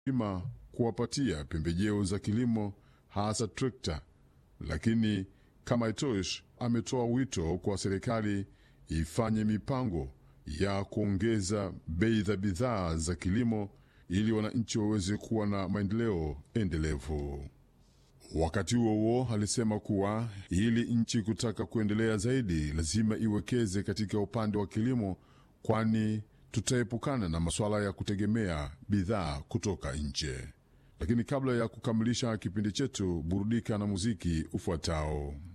ima kuwapatia pembejeo za kilimo hasa trekta, lakini kama itoshi, ametoa wito kwa serikali ifanye mipango ya kuongeza bei za bidhaa za kilimo ili wananchi waweze kuwa na maendeleo endelevu. Wakati huo huo, alisema kuwa ili nchi kutaka kuendelea zaidi, lazima iwekeze katika upande wa kilimo, kwani tutaepukana na masuala ya kutegemea bidhaa kutoka nje. Lakini kabla ya kukamilisha kipindi chetu, burudika na muziki ufuatao.